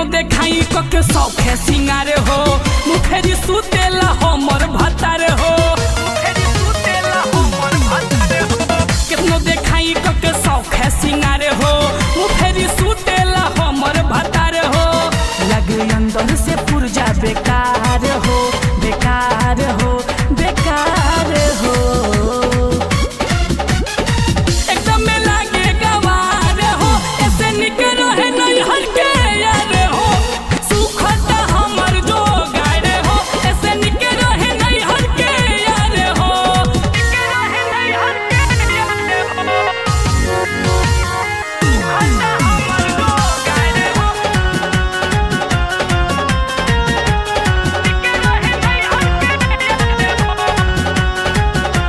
केतनो देखाई क के सौखे सिंगारे हो मुखेरी सुतेला हमर भतारे हो मुखेरी सुतेला हमर भतारे हो केतनो देखाई क के सौखे सिंगारे हो मुखेरी सुतेला हमर भतारे हो लगे अंदर से पुरजा बेकार हो बेकार हो बेकार हो एकदम में लागे गवार हो ऐसे निकल रहे नहीं हल्के यार हो सुखता हमर जो गाड़े हो ऐसे निकल रहे नहीं हल्के यार हो निकल रहे नहीं हल्के यार हो सुखता हमर जो गाड़े हो निकल रहे नहीं हल्के यार हो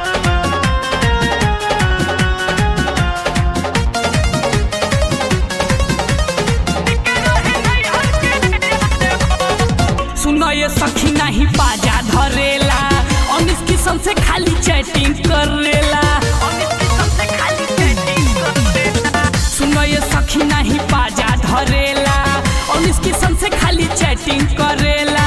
सुनो ये सखी नहीं पाजा धरेला अनिस किस्म से खाली चैटिंग करेला सुनो ये सखी नहीं पाजा धरेला अनिस किस्म से खाली चैटिंग करेला